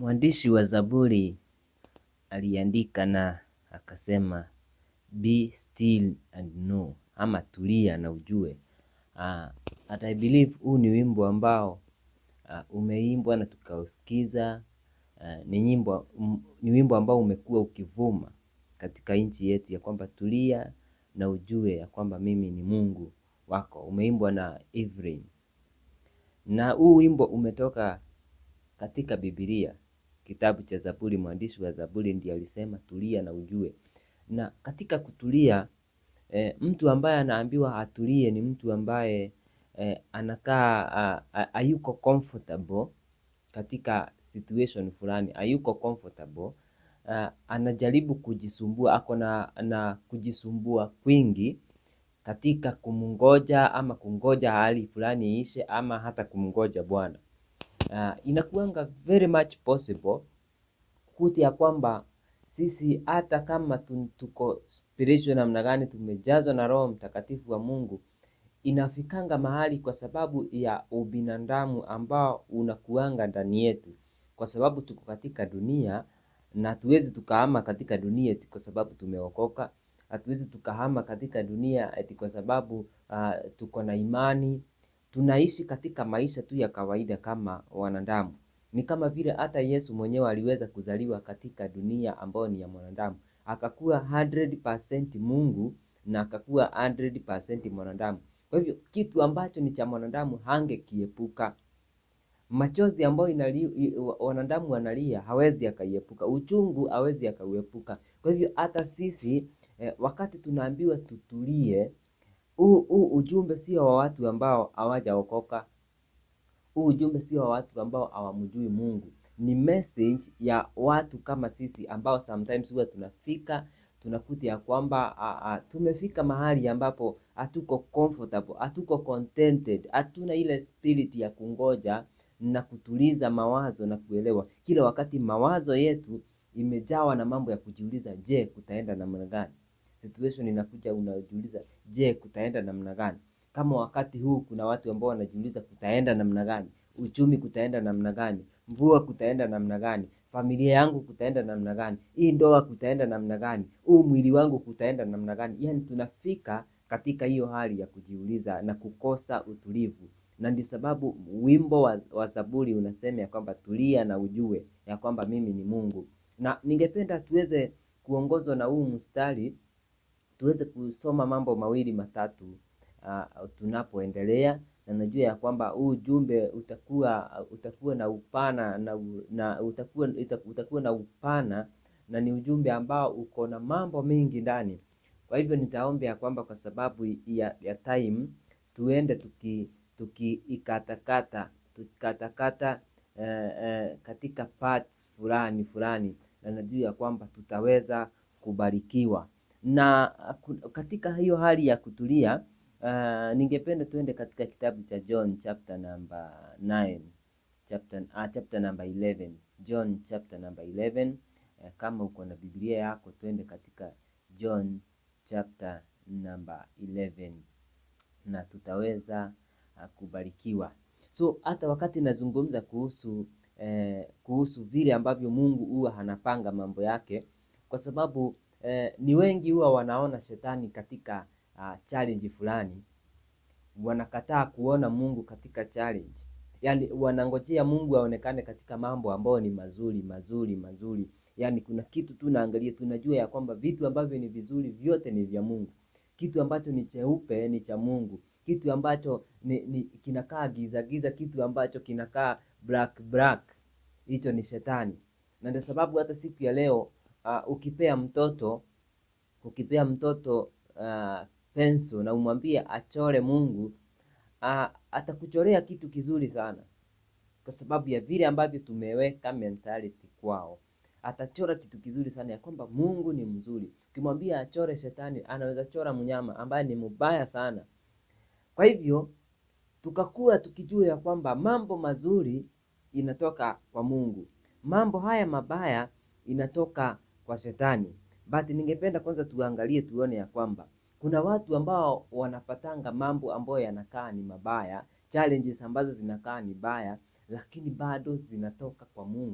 Mwandishi wa Zaburi aliandika na akasema be still and know, ama tulia na ujue. Uh, and I believe huu ni wimbo ambao uh, umeimbwa na tukausikiza. Uh, ni nyimbo um, ni wimbo ambao umekuwa ukivuma katika nchi yetu ya kwamba tulia na ujue ya kwamba mimi ni Mungu wako. Umeimbwa na Evelyn, na huu wimbo umetoka katika Biblia, kitabu cha Zaburi. Mwandishi wa Zaburi ndiye alisema tulia na ujue. Na katika kutulia e, mtu ambaye anaambiwa atulie ni mtu ambaye e, anakaa hayuko comfortable katika situation fulani, hayuko comfortable uh, anajaribu kujisumbua, ako na, na kujisumbua kwingi katika kumngoja ama kungoja hali fulani iishe ama hata kumngoja Bwana. Uh, inakuanga very much possible kuti ya kwamba sisi hata kama tuko spiritual namna gani, tumejazwa na Roho Mtakatifu wa Mungu, inafikanga mahali kwa sababu ya ubinadamu ambao unakuanga ndani yetu, kwa sababu tuko katika dunia na hatuwezi tukahama katika dunia eti kwa sababu tumeokoka. Hatuwezi tukahama katika dunia eti kwa sababu uh, tuko na imani. Tunaishi katika maisha tu ya kawaida kama wanadamu. Ni kama vile hata Yesu mwenyewe aliweza kuzaliwa katika dunia ambayo ni ya mwanadamu, akakuwa 100% Mungu na akakuwa 100% mwanadamu. Kwa hivyo kitu ambacho ni cha mwanadamu hangekiepuka. Machozi ambayo inali, wanadamu wanalia hawezi akaiepuka, uchungu hawezi akauepuka. Kwa hivyo hata sisi eh, wakati tunaambiwa tutulie, huu huu ujumbe sio wa watu ambao hawajaokoka. Huu ujumbe sio wa watu ambao hawamjui Mungu, ni message ya watu kama sisi ambao sometimes huwa tunafika tunakuta ya kwamba a, a, tumefika mahali ambapo hatuko comfortable, hatuko contented, hatuna ile spirit ya kungoja na kutuliza mawazo na kuelewa. Kila wakati mawazo yetu imejawa na mambo ya kujiuliza, je, kutaenda namna gani? Situation inakuja unajiuliza, je, kutaenda namna gani? Kama wakati huu kuna watu ambao wanajiuliza kutaenda namna gani, uchumi kutaenda namna gani, mvua kutaenda namna gani, familia yangu kutaenda namna gani, hii ndoa kutaenda namna gani, huu mwili wangu kutaenda namna gani? Yani tunafika katika hiyo hali ya kujiuliza na kukosa utulivu na ndio sababu wimbo wa, wa Zaburi unasema ya kwamba tulia na ujue ya kwamba mimi ni Mungu. Na ningependa tuweze kuongozwa na huu mstari, tuweze kusoma mambo mawili matatu uh, tunapoendelea, na najua ya kwamba huu ujumbe utakuwa utakuwa na upana na, na utakuwa, utakuwa na upana na ni ujumbe ambao uko na mambo mengi ndani. Kwa hivyo nitaomba ya kwamba kwa sababu ya, ya time tuende tuki tukiikatakata tukikatakata eh, eh, katika parts fulani fulani, na najua ya kwamba tutaweza kubarikiwa na katika hiyo hali ya kutulia. Uh, ningependa tuende katika kitabu cha John chapter number 9 chapter, uh, chapter number 11 John chapter number 11. Uh, kama uko na Biblia yako tuende katika John chapter number 11 na tutaweza kubarikiwa. So hata wakati nazungumza kuhusu eh, kuhusu vile ambavyo Mungu huwa anapanga mambo yake, kwa sababu eh, ni wengi huwa wanaona shetani katika uh, challenge fulani, wanakataa kuona Mungu katika challenge, yaani wanangojea Mungu aonekane katika mambo ambayo ni mazuri mazuri mazuri, yaani kuna kitu tu naangalia, tunajua ya kwamba vitu ambavyo ni vizuri vyote ni vya Mungu, kitu ambacho ni cheupe ni cha Mungu kitu ambacho ni, ni kinakaa giza giza, kitu ambacho kinakaa black black, hicho ni shetani. Na ndio sababu hata siku ya leo uh, ukipea mtoto ukipea mtoto uh, penso na umwambie achore Mungu uh, atakuchorea kitu kizuri sana, kwa sababu ya vile ambavyo tumeweka mentality kwao. Atachora kitu kizuri sana ya kwamba Mungu ni mzuri. Ukimwambia achore shetani, anaweza chora mnyama ambaye ni mbaya sana. Kwa hivyo tukakuwa tukijua ya kwamba mambo mazuri inatoka kwa Mungu, mambo haya mabaya inatoka kwa shetani. But ningependa kwanza tuangalie tuone ya kwamba kuna watu ambao wanapatanga mambo ambayo yanakaa ni mabaya, challenges ambazo zinakaa ni baya, lakini bado zinatoka kwa Mungu,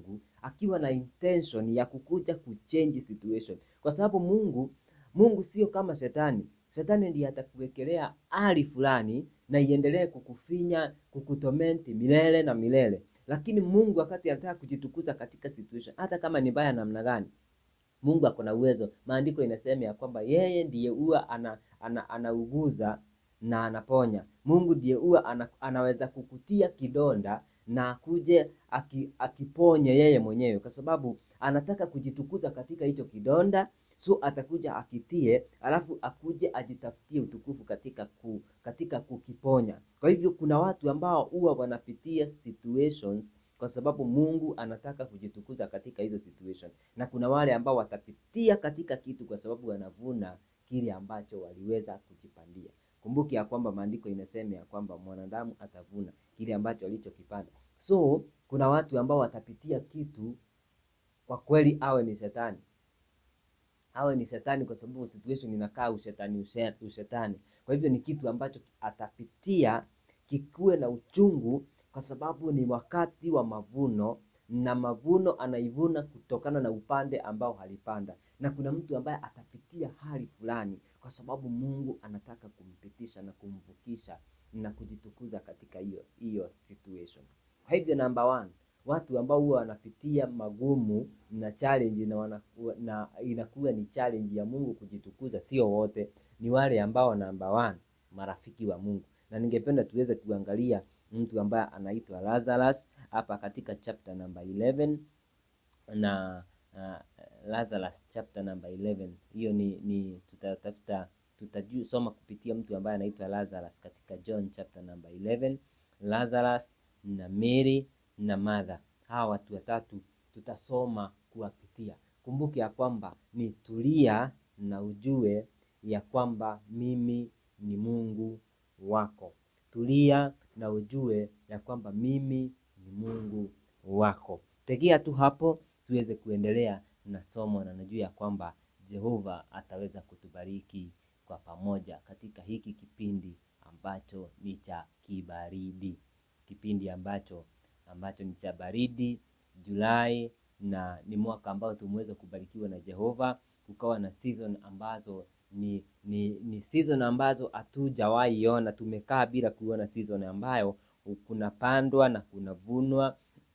akiwa na intention ya kukuja kuchange situation, kwa sababu Mungu Mungu sio kama shetani. Shetani ndiye atakuwekelea hali fulani na iendelee kukufinya, kukutomenti milele na milele, lakini Mungu wakati anataka kujitukuza katika situation, hata kama ni mbaya namna gani, Mungu ako na uwezo. Maandiko inasema ya kwamba yeye ndiye huwa ana, ana, anauguza na anaponya. Mungu ndiye huwa ana, anaweza kukutia kidonda na akuje aki, akiponye yeye mwenyewe, kwa sababu anataka kujitukuza katika hicho kidonda so atakuja akitie, alafu akuje ajitafutie utukufu katika ku, katika kukiponya. Kwa hivyo kuna watu ambao huwa wanapitia situations kwa sababu Mungu anataka kujitukuza katika hizo situation, na kuna wale ambao watapitia katika kitu kwa sababu wanavuna kile ambacho waliweza kujipandia. Kumbuki ya kwamba maandiko inasema ya kwamba mwanadamu atavuna kile ambacho alichokipanda. So kuna watu ambao watapitia kitu, kwa kweli awe ni shetani awe ni shetani, kwa sababu situation inakaa ushetani ushetani. Kwa hivyo ni kitu ambacho atapitia kikuwe na uchungu, kwa sababu ni wakati wa mavuno, na mavuno anaivuna kutokana na upande ambao halipanda. Na kuna mtu ambaye atapitia hali fulani, kwa sababu Mungu anataka kumpitisha na kumvukisha na kujitukuza katika hiyo hiyo situation. Kwa hivyo number one, watu ambao huwa wanapitia magumu na challenge na, wanakuwa, na inakuwa ni challenge ya Mungu kujitukuza, sio wote, ni wale ambao number one, marafiki wa Mungu. Na ningependa tuweze kuangalia mtu ambaye anaitwa Lazarus hapa katika chapter number 11 na uh, Lazarus chapter number 11 hiyo ni, ni tutatafuta tutajusoma kupitia mtu ambaye anaitwa Lazarus katika John chapter number 11 Lazarus na Mary na Martha. Hawa watu watatu tutasoma kuwapitia. Kumbuke ya kwamba ni tulia na ujue ya kwamba mimi ni Mungu wako. Tulia na ujue ya kwamba mimi ni Mungu wako. Tegea tu hapo tuweze kuendelea na somo, na najua ya kwamba Jehova ataweza kutubariki kwa pamoja katika hiki kipindi ambacho ni cha kibaridi, kipindi ambacho ambacho ni cha baridi Julai, na ni mwaka ambao tumeweza kubarikiwa na Jehova, kukawa na season ambazo ni ni, ni season ambazo hatujawahi ona. Tumekaa bila kuona season ambayo kunapandwa na kunavunwa,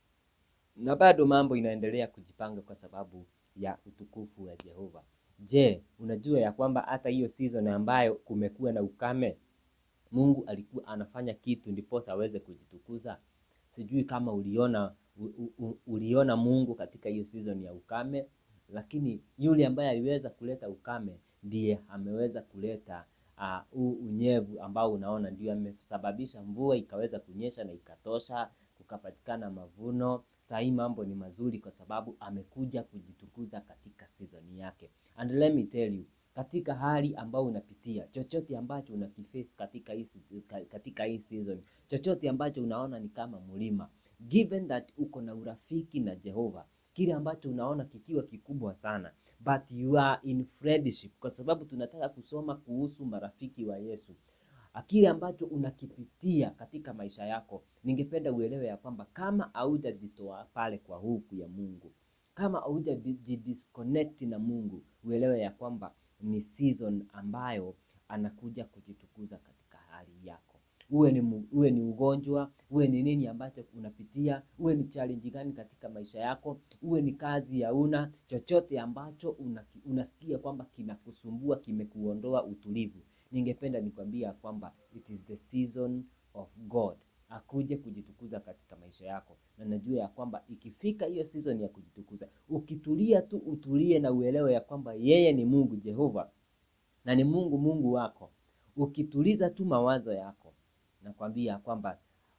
na bado mambo inaendelea kujipanga kwa sababu ya utukufu wa Jehova. Je, unajua ya kwamba hata hiyo season ambayo kumekuwa na ukame, Mungu alikuwa anafanya kitu ndiposa aweze kujitukuza. Sijui kama uliona u, u, uliona Mungu katika hiyo season ya ukame, lakini yule ambaye aliweza kuleta ukame ndiye ameweza kuleta huu uh, unyevu ambao unaona ndio amesababisha mvua ikaweza kunyesha na ikatosha, kukapatikana mavuno. Saa hii mambo ni mazuri kwa sababu amekuja kujitukuza katika season yake. And let me tell you, katika hali ambayo unapitia, chochote ambacho unakiface katika hii katika hii season, chochote ambacho unaona ni kama mlima, given that uko na urafiki na Jehova, kile ambacho unaona kikiwa kikubwa sana but you are in friendship, kwa sababu tunataka kusoma kuhusu marafiki wa Yesu. Kile ambacho unakipitia katika maisha yako, ningependa uelewe ya kwamba kama haujajitoa pale kwa huku ya Mungu, kama haujajidisconnect na Mungu, uelewe ya kwamba ni season ambayo anakuja kujitukuza katika hali yako. Uwe ni, uwe ni ugonjwa, uwe ni nini ambacho unapitia, uwe ni challenge gani katika maisha yako, uwe ni kazi ya una chochote ambacho una, unasikia kwamba kinakusumbua, kimekuondoa utulivu, ningependa nikwambia kwamba it is the season of God akuje kujitukuza katika maisha yako, na najua ya kwamba ikifika hiyo season ya kujitukuza, ukitulia tu, utulie na uelewe ya kwamba yeye ni Mungu Jehova na ni Mungu Mungu wako, ukituliza tu mawazo yako nakwambia kwamba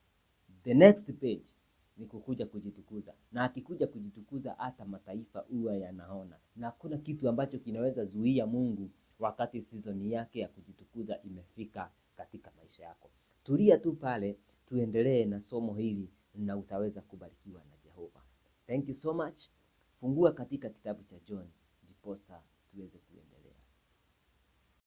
the next page ni kukuja kujitukuza, na akikuja kujitukuza hata mataifa huwa yanaona, na hakuna kitu ambacho kinaweza zuia Mungu wakati season yake ya kujitukuza imefika katika maisha yako. Tulia tu pale, tuendelee na somo hili na utaweza kubarikiwa na Jehova. Thank you so much. Fungua katika kitabu cha John ndiposa